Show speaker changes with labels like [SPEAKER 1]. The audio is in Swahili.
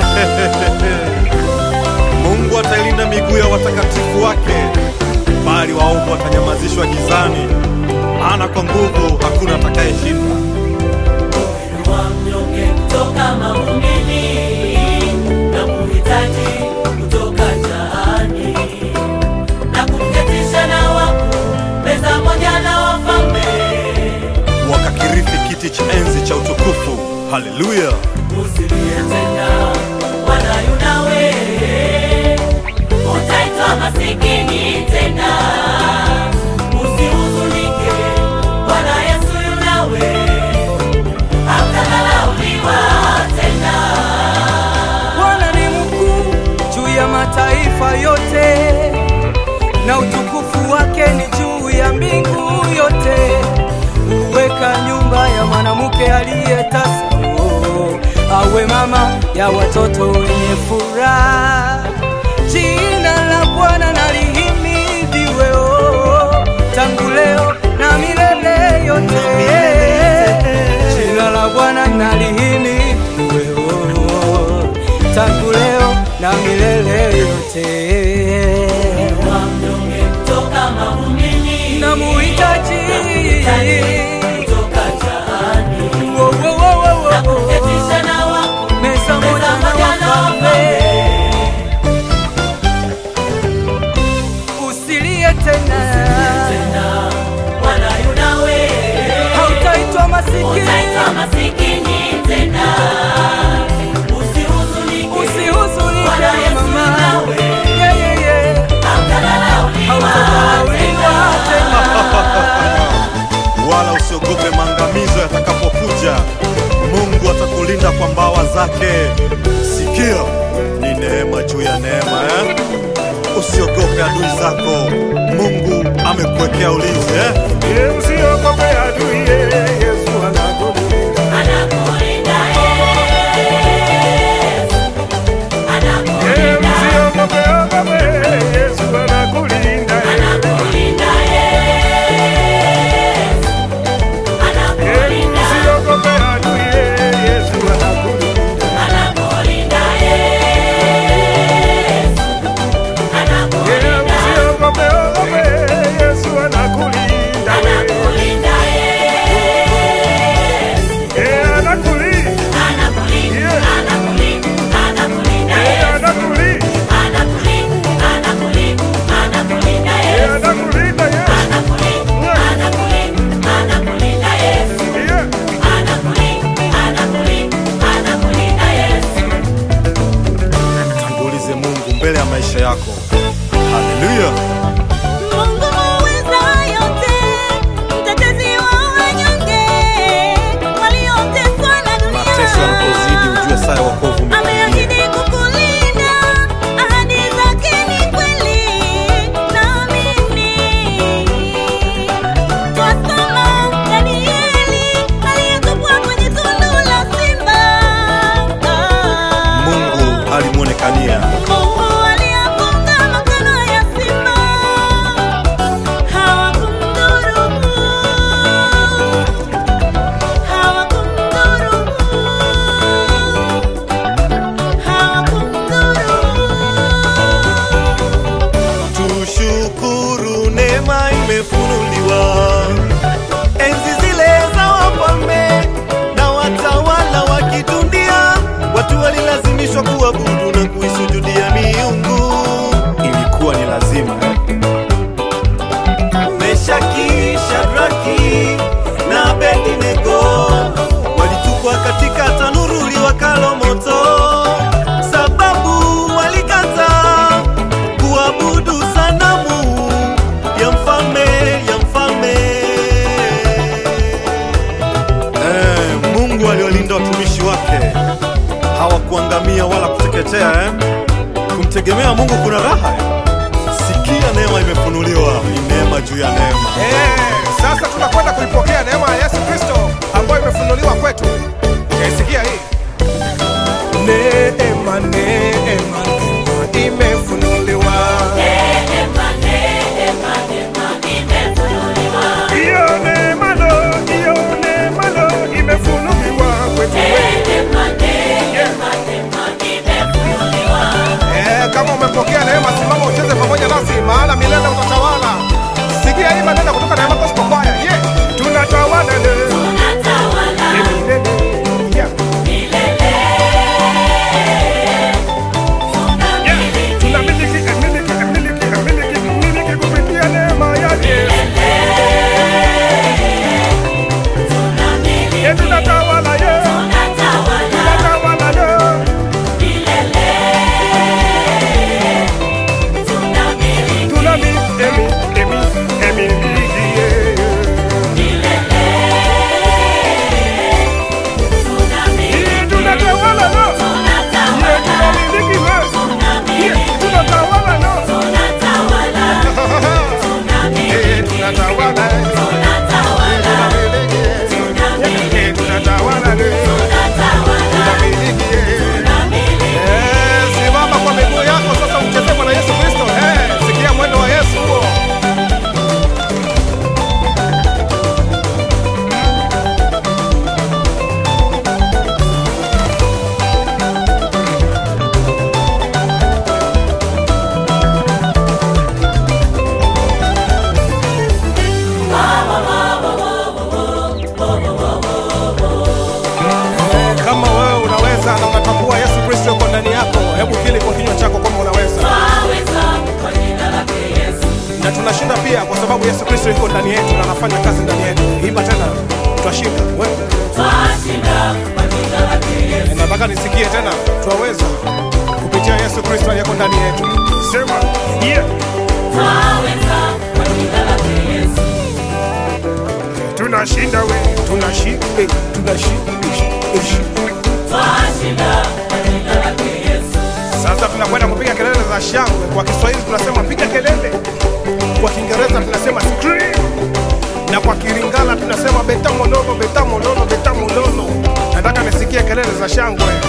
[SPEAKER 1] Mungu atailinda miguu ya watakatifu wake, bali waovu watanyamazishwa gizani, maana kwa nguvu hakuna atakayeshinda.
[SPEAKER 2] wa mnyonge kutoka mavumbini na kuhitaji kutoka jaani na kumketisha na wakuu meza moja na wafalme
[SPEAKER 1] Wakakirithi kiti cha enzi cha utukufu. Haleluya!
[SPEAKER 2] usilie tena wala yunawe utaitwa masikini tena usihuzunike bwana yesu yunawe hatalauliwa tena
[SPEAKER 3] Bwana ni mkuu juu ya mataifa yote, na utukufu wake ni juu ya mbingu yote. Huweka nyumba ya mwanamke aliyetasa, oh, awe mama ya watoto wenye furaha. Jina la Bwana na lihimidiwe, oh, tangu leo na milele yote. Jina la Bwana na lihimidiwe, oh, tangu leo na milele yote.
[SPEAKER 2] wa mnyonge kutoka mavumbini
[SPEAKER 3] Namuhitaji
[SPEAKER 2] kutoka jaani
[SPEAKER 3] Wo, wo, wo, wo, wo,
[SPEAKER 2] na
[SPEAKER 3] wo.
[SPEAKER 2] kuketisha na wakuu
[SPEAKER 3] meza moja
[SPEAKER 2] meza
[SPEAKER 3] na
[SPEAKER 2] moja na
[SPEAKER 3] wafalme.
[SPEAKER 2] wafalme
[SPEAKER 3] Usilie tena,
[SPEAKER 2] tena wala yunawe
[SPEAKER 3] hautaitwa masikini,
[SPEAKER 2] utaitwa masikini tena usihuzunike
[SPEAKER 3] usihuzunike
[SPEAKER 2] Bwana Yesu
[SPEAKER 3] mama,
[SPEAKER 2] yunawe
[SPEAKER 3] Yeah, yeah, yeah.
[SPEAKER 2] hautadharauliwa
[SPEAKER 3] Hautadharauliwa
[SPEAKER 2] tena
[SPEAKER 3] tena.
[SPEAKER 1] wala usiogope maangamizo yatakapokuja. Mungu atakulinda kwa mbawa zake. Sikia, ni neema juu ya neema eh? Usiogope adui zako, Mungu amekuwekea ulinzi eh?
[SPEAKER 4] Usiogope adui, Yesu anakulinda.
[SPEAKER 2] anakulinda Yesu anakulinda
[SPEAKER 4] Usiogope, ogope, Yesu anakulinda.
[SPEAKER 2] anakulinda Yesu anakulinda
[SPEAKER 4] Usiogope adui, Yesu anakulinda.
[SPEAKER 2] anakulinda Yesu anakulinda
[SPEAKER 4] Usiogope, ogope, Yesu anakulinda.
[SPEAKER 2] anakulinda Yesu
[SPEAKER 4] Eh, anakulinda.
[SPEAKER 2] anakulinda anakulinda anakulinda
[SPEAKER 4] Eh,
[SPEAKER 2] Yesu
[SPEAKER 4] anakulinda.
[SPEAKER 2] anakulinda anakulinda anakulinda
[SPEAKER 4] Eh,
[SPEAKER 2] Yesu
[SPEAKER 4] anakulinda, Yesu.
[SPEAKER 2] anakulinda anakulinda anakulinda Yesu
[SPEAKER 4] Yeah.
[SPEAKER 2] anakulinda anakulinda anakulinda Yesu
[SPEAKER 1] Tangulize Mungu mbele ya maisha yako. Haleluya!
[SPEAKER 5] Mungu muweza yote, mtetezi wa wanyonge, walioteswa na
[SPEAKER 1] Mateso yanapozidi,
[SPEAKER 5] dunia.
[SPEAKER 1] ujue saa ya wokovu umekaribia.
[SPEAKER 5] Ameahidi kukulinda, ahadi zake ni kweli, naamini. Twasoma Danieli aliyetupwa kwenye tundu la simba.
[SPEAKER 1] Mungu alimwonekania
[SPEAKER 5] Mungu aliyafunga makano ya simba, hawakumdhuru, hawakumdhuru, hawakumdhuru.
[SPEAKER 1] Tushukuru, neema imefunuliwa. Enzi zile za wafalme na watawala wa kidunia, watu walilazimishwa kuabudu na kuisujudia miungu. Ilikuwa ni lazima eh? Meshaki, Shadraki na Abednego walitupwa katika tanuru liwakalo moto, sababu walikataa kuabudu sanamu ya mfalme ya mfalme. Eh, Mungu aliolinda watumishi wake hawakuangamia wala kuteketea eh? Kumtegemea Mungu kuna raha eh? Sikia, neema imefunuliwa, ni neema juu ya neema.
[SPEAKER 4] Eh, sasa tunakwenda kuipokea neema ya Yesu Kristo ambayo imefunuliwa kwetu. Eh, sikia hii. Neema, neema, neema imefunuliwa.
[SPEAKER 2] neema neema neema imefunuliwa
[SPEAKER 4] Hiyo neema lo, hiyo neema lo imefunuliwa kwetu.
[SPEAKER 2] neema neema neema
[SPEAKER 4] tutashinda pia kwa sababu Yesu Kristo yuko ndani yetu na anafanya kazi ndani yetu. Imba tena, tutashinda. Wewe
[SPEAKER 2] twashinda kwa jina lake Yesu.
[SPEAKER 4] nataka nisikie tena, twaweza kupitia Yesu Kristo aliyeko ndani yetu. Sema yeah.
[SPEAKER 2] Twaweza kwa jina lake Yesu.
[SPEAKER 4] Tunashinda we, tunashinda, eh, tunashinda, ish, ish.
[SPEAKER 2] Twashinda kwa jina lake Yesu.
[SPEAKER 4] Sasa tunakwenda kupiga kelele za shangwe. Kwa Kiswahili tunasema piga kelele, kwa Kiingereza tunasema scream, na kwa Kiringala tunasema beta mololo, beta mololo, beta mololo. Nataka nisikie kelele za shangwe.